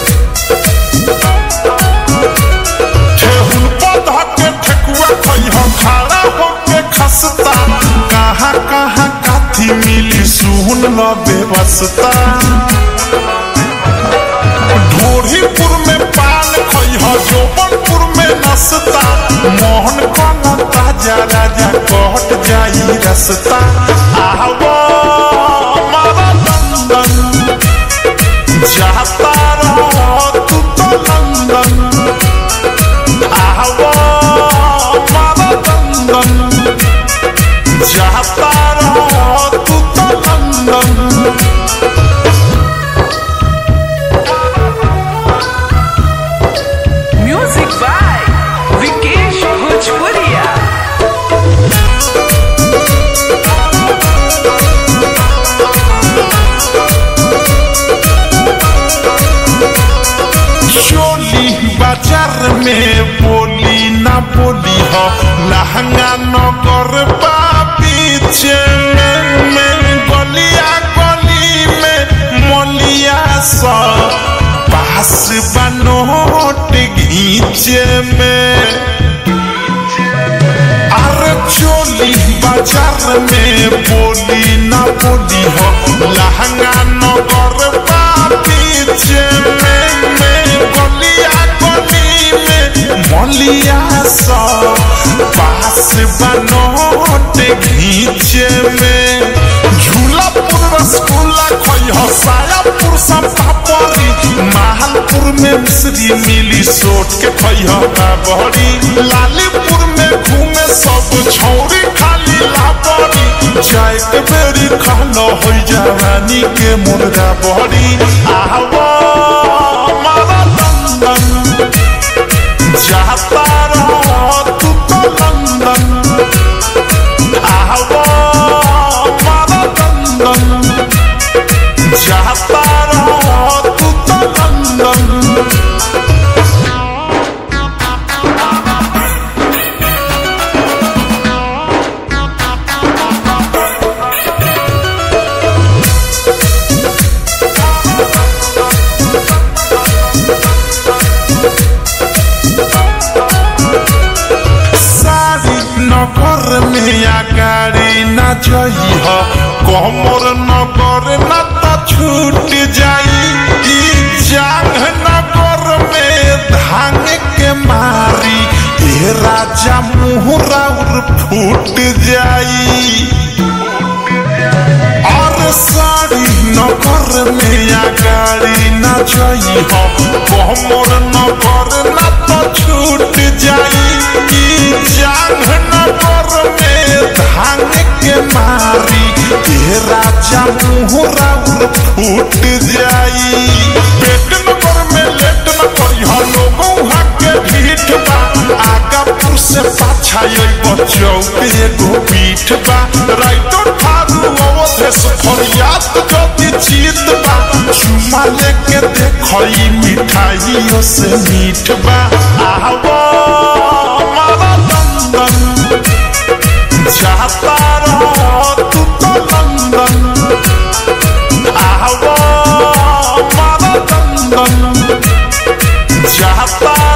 ठेहुन पौधा के ठेकुआ खइह खड़ा होके खसता कहाँ कहाँ काथी मिली सुन ल बेबसता ढोरीपुर में पान खइह जोबनपुर में नसता मोहन कला ताजा राजा कट जाई रसता आवा मारा लंदन जाता रहो तू तो लंदन आवा मारा लंदन जाता रहो तू तो London Music by Vikesh Bhojpuria. चोली बाजार में बोली ना बोली हो लहंगा नगर बा पीछे में में गलिया गली में मोलिया सा पास बनोट घीचे में अरे चोली बाजार में बोली ना बोली हो लहंगा नगर बा पीछे में में गलिया गली में मलिया सा पास बनोट घीचे में झूलापुर रसगुल्ला खइह सायापुर सब पापड़ी माहलपुर में मिश्री मिली सोट के खइह बहरी लालीपुर में घूमे सब छौरी खाली लापड़ी जाए के बेरी खालो हो जवानी के मुर्गा बहरी आवा मारा लंदन जाता रहो तू तो लंदन आवा मारा लंदन जाता रहो तू तो लंदन सारी नगर में आगाड़ी न जई हो कमर नगर न तो छूट जाई ई जांग नगर में धांग के मारी ए राजा मुहरा उर फूट जाई और साड़ी नगर में आगाड़ी न जई हो कमर नगर न तो छूट जाई ई जांग नगर में धांग के मारी ए राजा मुहरा उर फूट जाई पेट नगर में लेट न करी हो लोगों के भीठ बा आगापुर से पाछा एगो चौक एगो पीठ बा राइतो ठारू अवधेश फरियाद जति जीत बा चुमा लेके देखई मिठाइयों से मीठ बा आवा मारा लंदन जाता रहो तू तो लंदन आवा मारा लंदन जाता